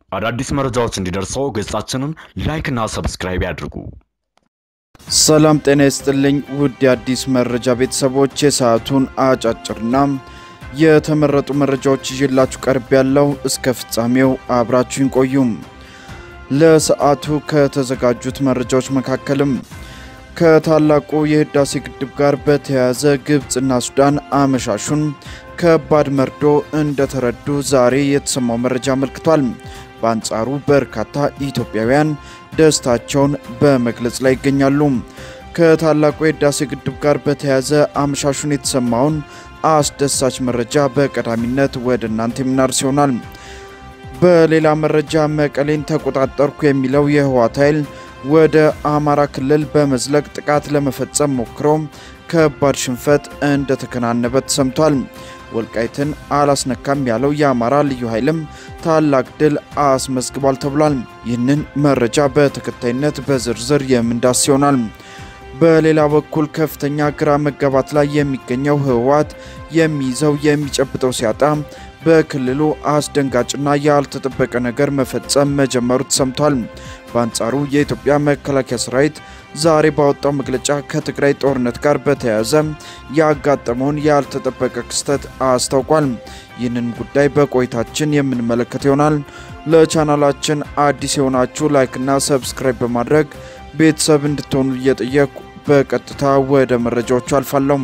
አዳዲስ መረጃዎች እንዲደርሰው ገጻችንን ላይክና ሰብስክራይብ ያድርጉ። ሰላም ጤና ይስጥልኝ ውድ የአዲስ መረጃ ቤተሰቦች፣ የሰዓቱን አጫጭርና የተመረጡ መረጃዎች ይዤላችሁ ቀርብ ያለው እስከ ፍጻሜው አብራችሁን ቆዩም። ለሰዓቱ ከተዘጋጁት መረጃዎች መካከልም ከታላቁ የህዳሴ ግድብ ጋር በተያያዘ ግብፅና ሱዳን አመሻሹን ከባድ መርዶ እንደተረዱ ዛሬ የተሰማው መረጃ አመልክቷል። በአንጻሩ በርካታ ኢትዮጵያውያን ደስታቸውን በመግለጽ ላይ ይገኛሉ። ከታላቁ የህዳሴ ግድብ ጋር በተያያዘ አመሻሹን የተሰማውን አስደሳች መረጃ በቀዳሚነት ወደ እናንተ የምናርስ ይሆናል። በሌላ መረጃ መቀሌን ተቆጣጠርኩ የሚለው የህወሓት ኃይል ወደ አማራ ክልል በመዝለቅ ጥቃት ለመፈጸም ሞክሮ ከባድ ሽንፈት እንደተከናነበ ተሰምቷል። ወልቃይትን አላስነካም ያለው የአማራ ልዩ ኃይልም ታላቅ ድል አስመዝግቧል ተብሏል። ይህንን መረጃ በተከታይነት በዝርዝር የምንዳስ ይሆናል። በሌላ በኩል ከፍተኛ ግራ መጋባት ላይ የሚገኘው ህወሓት የሚይዘው የሚጨብጠው ሲያጣ በክልሉ አስደንጋጭና ያልተጠበቀ ነገር መፈጸም መጀመሩ ተሰምቷል። በአንጻሩ የኢትዮጵያ መከላከያ ሰራዊት ዛሬ ባወጣው መግለጫ ከትግራይ ጦርነት ጋር በተያያዘ ያጋጠመውን ያልተጠበቀ ክስተት አስታውቋል። ይህንን ጉዳይ በቆይታችን የምንመለከት ይሆናል። ለቻናላችን አዲስ የሆናችሁ ላይክና ሰብስክራይብ በማድረግ ቤተሰብ እንድትሆኑ እየጠየቁ በቀጥታ ወደ መረጃዎቹ አልፋለሁ።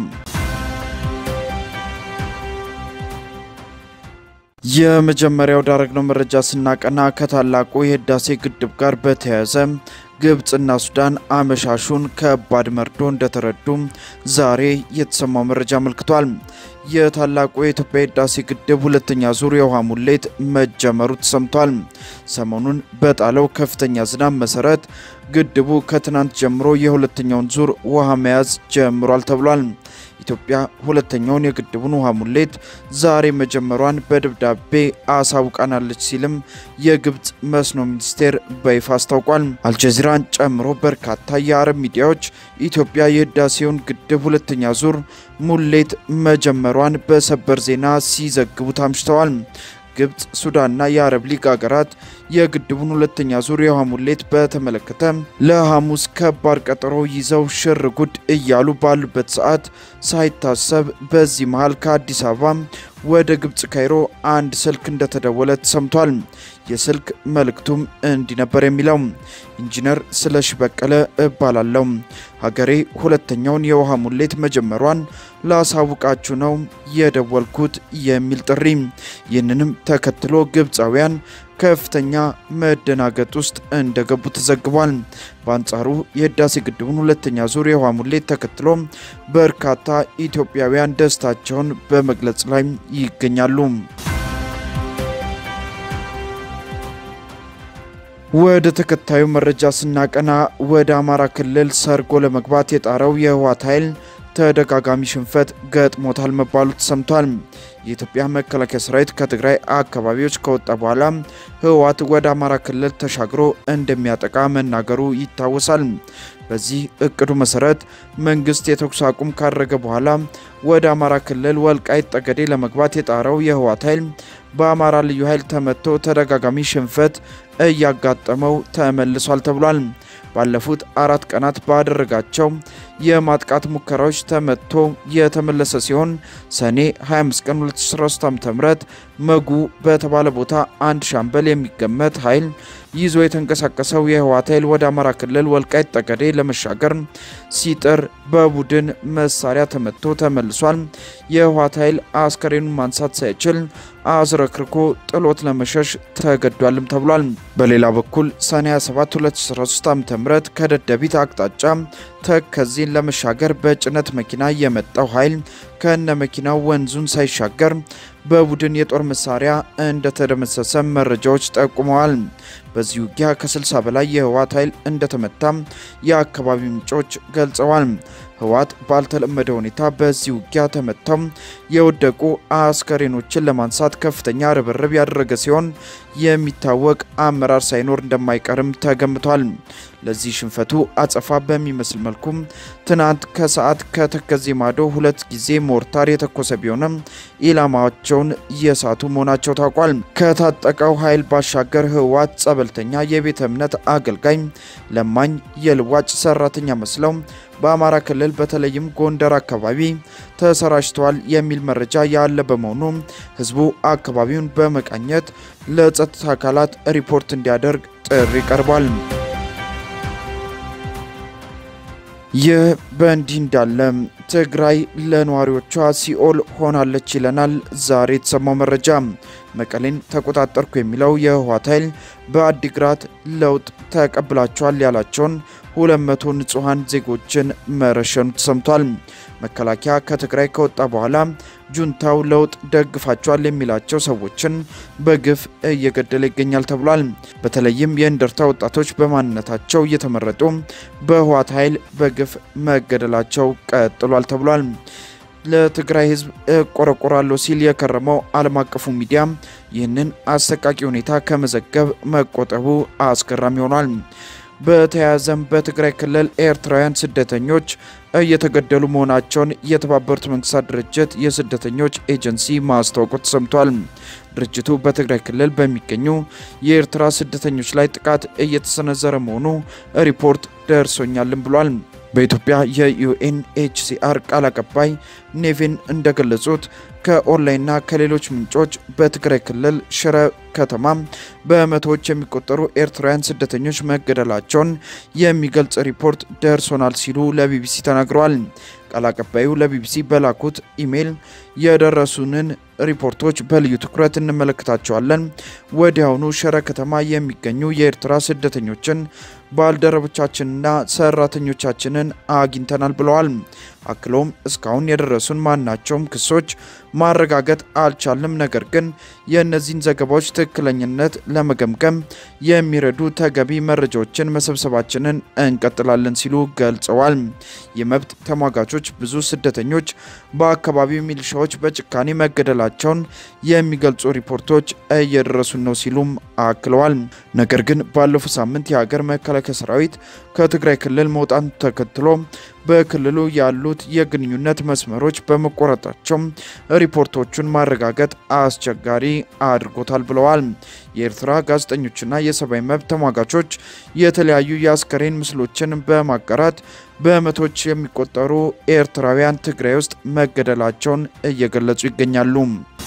የመጀመሪያው ዳረግነው መረጃ ስናቀና ከታላቁ የህዳሴ ግድብ ጋር በተያያዘ ግብፅና ሱዳን አመሻሹን ከባድ መርዶ እንደተረዱ ዛሬ የተሰማው መረጃ አመልክቷል። የታላቁ የኢትዮጵያ ህዳሴ ግድብ ሁለተኛ ዙር የውሃ ሙሌት መጀመሩ ተሰምቷል። ሰሞኑን በጣለው ከፍተኛ ዝናብ መሰረት ግድቡ ከትናንት ጀምሮ የሁለተኛውን ዙር ውሃ መያዝ ጀምሯል ተብሏል። ኢትዮጵያ ሁለተኛውን የግድቡን ውሃ ሙሌት ዛሬ መጀመሯን በደብዳቤ አሳውቃናለች ሲልም የግብፅ መስኖ ሚኒስቴር በይፋ አስታውቋል። አልጀዚራን ጨምሮ በርካታ የአረብ ሚዲያዎች ኢትዮጵያ የህዳሴውን ግድብ ሁለተኛ ዙር ሙሌት መጀመሯን በሰበር ዜና ሲዘግቡት አምሽተዋል። ግብፅ፣ ሱዳንና የአረብ ሊግ ሀገራት የግድቡን ሁለተኛ ዙር የውሃ ሙሌት በተመለከተ ለሐሙስ ከባድ ቀጠሮ ይዘው ሽር ጉድ እያሉ ባሉበት ሰዓት ሳይታሰብ በዚህ መሃል ከአዲስ አበባ ወደ ግብፅ ካይሮ አንድ ስልክ እንደተደወለ ተሰምቷል። የስልክ መልእክቱም እንዲህ ነበር የሚለው ኢንጂነር ስለሺ በቀለ እባላለሁ። ሀገሬ ሁለተኛውን የውሃ ሙሌት መጀመሯን ላሳውቃችሁ ነው የደወልኩት የሚል ጥሪ። ይህንንም ተከትሎ ግብፃውያን ከፍተኛ መደናገጥ ውስጥ እንደገቡ ተዘግቧል። በአንጻሩ የህዳሴ ግድቡን ሁለተኛ ዙር የውሃ ሙሌት ተከትሎ በርካታ ኢትዮጵያውያን ደስታቸውን በመግለጽ ላይ ይገኛሉ። ወደ ተከታዩ መረጃ ስናቀና ወደ አማራ ክልል ሰርጎ ለመግባት የጣረው የህወሓት ኃይል ተደጋጋሚ ሽንፈት ገጥሞታል መባሉ ተሰምቷል። የኢትዮጵያ መከላከያ ሰራዊት ከትግራይ አካባቢዎች ከወጣ በኋላ ህወሓት ወደ አማራ ክልል ተሻግሮ እንደሚያጠቃ መናገሩ ይታወሳል። በዚህ እቅዱ መሰረት መንግስት የተኩስ አቁም ካደረገ በኋላ ወደ አማራ ክልል ወልቃይት ጠገዴ ለመግባት የጣረው የህወሓት ኃይል በአማራ ልዩ ኃይል ተመቶ ተደጋጋሚ ሽንፈት እያጋጠመው ተመልሷል ተብሏል። ባለፉት አራት ቀናት ባደረጋቸው የማጥቃት ሙከራዎች ተመቶ የተመለሰ ሲሆን ሰኔ 25 ቀን 2013 ዓ.ም መጉ በተባለ ቦታ አንድ ሻምበል የሚገመት ኃይል ይዞ የተንቀሳቀሰው የህወሓት ኃይል ወደ አማራ ክልል ወልቃይት ጠገዴ ለመሻገር ሲጥር በቡድን መሳሪያ ተመቶ ተመልሷል። የህወሓት ኃይል አስከሬኑን ማንሳት ሳይችል አዝረክርኮ ጥሎት ለመሸሽ ተገዷልም ተብሏል። በሌላ በኩል ሰኔ 27 2013 ዓ.ም ከደደቢት አቅጣጫ ተከዜን ለመሻገር በጭነት መኪና የመጣው ኃይል ከነ መኪናው ወንዙን ሳይሻገር በቡድን የጦር መሳሪያ እንደተደመሰሰ መረጃዎች ጠቁመዋል። በዚህ ውጊያ ከ60 በላይ የህወሓት ኃይል እንደተመታ የአካባቢ ምንጮች ገልጸዋል። ህወሓት ባልተለመደ ሁኔታ በዚህ ውጊያ ተመተው የወደቁ አስከሬኖችን ለማንሳት ከፍተኛ ርብርብ ያደረገ ሲሆን የሚታወቅ አመራር ሳይኖር እንደማይቀርም ተገምቷል። ለዚህ ሽንፈቱ አጸፋ በሚመስል መልኩ ትናንት ከሰዓት ከተከዜ ማዶ ሁለት ጊዜ ሞርታር የተኮሰ ቢሆንም ኢላማቸውን የሳቱ መሆናቸው ታውቋል። ከታጠቀው ኃይል ባሻገር ህወሓት ጸበልተኛ፣ የቤተ እምነት አገልጋይ፣ ለማኝ፣ የልዋጭ ሰራተኛ መስለው በአማራ ክልል በተለይም ጎንደር አካባቢ ተሰራጭተዋል የሚል መረጃ ያለ በመሆኑ ህዝቡ አካባቢውን በመቃኘት ለጸጥታ አካላት ሪፖርት እንዲያደርግ ጥሪ ቀርቧል። ይህ በእንዲህ እንዳለ ትግራይ ለነዋሪዎቿ ሲኦል ሆናለች ይለናል ዛሬ የተሰማው መረጃ። መቀሌን ተቆጣጠርኩ የሚለው የህወሓት ኃይል በአዲግራት ለውጥ ተቀብላቸዋል ያላቸውን 200 ንጹሐን ዜጎችን መረሸኑ ተሰምቷል። መከላከያ ከትግራይ ከወጣ በኋላ ጁንታው ለውጥ ደግፋቸዋል የሚላቸው ሰዎችን በግፍ እየገደለ ይገኛል ተብሏል። በተለይም የእንደርታ ወጣቶች በማንነታቸው እየተመረጡ በህወሓት ኃይል በግፍ መገደላቸው ቀጥሏል ተብሏል። ለትግራይ ህዝብ እቆረቆራለሁ ሲል የከረመው ዓለም አቀፉ ሚዲያ ይህንን አሰቃቂ ሁኔታ ከመዘገብ መቆጠቡ አስገራሚ ሆኗል። በተያያዘም በትግራይ ክልል ኤርትራውያን ስደተኞች እየተገደሉ መሆናቸውን የተባበሩት መንግስታት ድርጅት የስደተኞች ኤጀንሲ ማስታወቁ ተሰምቷል። ድርጅቱ በትግራይ ክልል በሚገኙ የኤርትራ ስደተኞች ላይ ጥቃት እየተሰነዘረ መሆኑ ሪፖርት ደርሶኛልም ብሏል። በኢትዮጵያ የዩኤንኤችሲአር ቃል አቀባይ ኔቪን እንደገለጹት ከኦንላይንና ከሌሎች ምንጮች በትግራይ ክልል ሽረ ከተማ በመቶዎች የሚቆጠሩ ኤርትራውያን ስደተኞች መገደላቸውን የሚገልጽ ሪፖርት ደርሶናል ሲሉ ለቢቢሲ ተናግረዋል። ቃል አቀባዩ ለቢቢሲ በላኩት ኢሜይል የደረሱንን ሪፖርቶች በልዩ ትኩረት እንመለከታቸዋለን። ወዲያውኑ ሽረ ከተማ የሚገኙ የኤርትራ ስደተኞችን ባልደረቦቻችንና ሰራተኞቻችንን አግኝተናል ብለዋል። አክሎም እስካሁን የደረሱን ማናቸውም ክሶች ማረጋገጥ አልቻልም፣ ነገር ግን የእነዚህን ዘገባዎች ትክክለኝነት ለመገምገም የሚረዱ ተገቢ መረጃዎችን መሰብሰባችንን እንቀጥላለን ሲሉ ገልጸዋል። የመብት ተሟጋቾች ብዙ ስደተኞች በአካባቢው ሚሊሻዎች በጭካኔ መገደላቸውን የሚገልጹ ሪፖርቶች እየደረሱን ነው ሲሉም አክለዋል። ነገር ግን ባለፈው ሳምንት የሀገር መከላከያ ሰራዊት ከትግራይ ክልል መውጣት ተከትሎ በክልሉ ያሉት የግንኙነት መስመሮች በመቆረጣቸው ሪፖርቶቹን ማረጋገጥ አስቸጋሪ አድርጎታል ብለዋል። የኤርትራ ጋዜጠኞችና የሰብአዊ መብት ተሟጋቾች የተለያዩ የአስከሬን ምስሎችን በማጋራት በመቶዎች የሚቆጠሩ ኤርትራውያን ትግራይ ውስጥ መገደላቸውን እየገለጹ ይገኛሉ።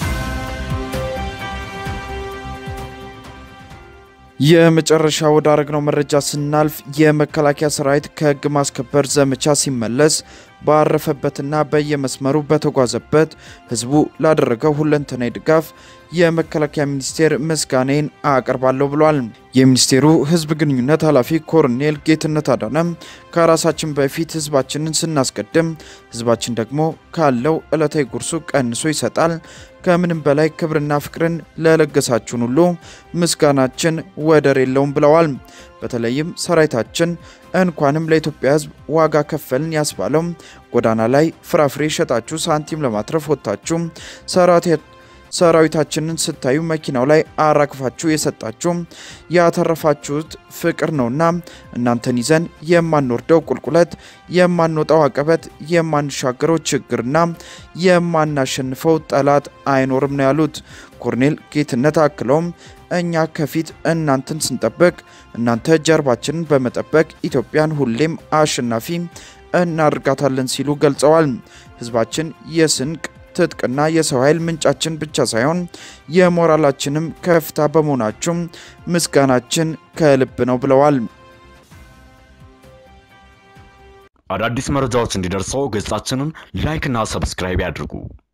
የመጨረሻ ወዳረግነው መረጃ ስናልፍ የመከላከያ ሰራዊት ከህግ ማስከበር ዘመቻ ሲመለስ ባረፈበትና በየመስመሩ በተጓዘበት ህዝቡ ላደረገው ሁለንተናዊ ድጋፍ የመከላከያ ሚኒስቴር ምስጋናዬን አቀርባለሁ ብሏል። የሚኒስቴሩ ህዝብ ግንኙነት ኃላፊ ኮሎኔል ጌትነት አዳነ ከራሳችን በፊት ህዝባችንን ስናስቀድም ህዝባችን ደግሞ ካለው ዕለታዊ ጉርሱ ቀንሶ ይሰጣል። ከምንም በላይ ክብርና ፍቅርን ለለገሳችሁን ሁሉ ምስጋናችን ወደር የለውም ብለዋል። በተለይም ሰራዊታችን እንኳንም ለኢትዮጵያ ህዝብ ዋጋ ከፈልን ያስባለው ጎዳና ላይ ፍራፍሬ ሸጣችሁ ሳንቲም ለማትረፍ ወጥታችሁ ሰራዊታችንን ስታዩ መኪናው ላይ አራግፋችሁ የሰጣችሁ ያተረፋችሁት ፍቅር ነውና እናንተን ይዘን የማንወርደው ቁልቁለት፣ የማንወጣው አቀበት፣ የማንሻገረው ችግርና የማናሸንፈው ጠላት አይኖርም ነው ያሉት ኮሎኔል ጌትነት አክለውም እኛ ከፊት እናንተን ስንጠብቅ እናንተ ጀርባችንን በመጠበቅ ኢትዮጵያን ሁሌም አሸናፊ እናደርጋታለን ሲሉ ገልጸዋል። ህዝባችን የስንቅ ትጥቅና የሰው ኃይል ምንጫችን ብቻ ሳይሆን የሞራላችንም ከፍታ በመሆናችሁ ምስጋናችን ከልብ ነው ብለዋል። አዳዲስ መረጃዎች እንዲደርሰው ገጻችንን ላይክና ሰብስክራይብ ያድርጉ።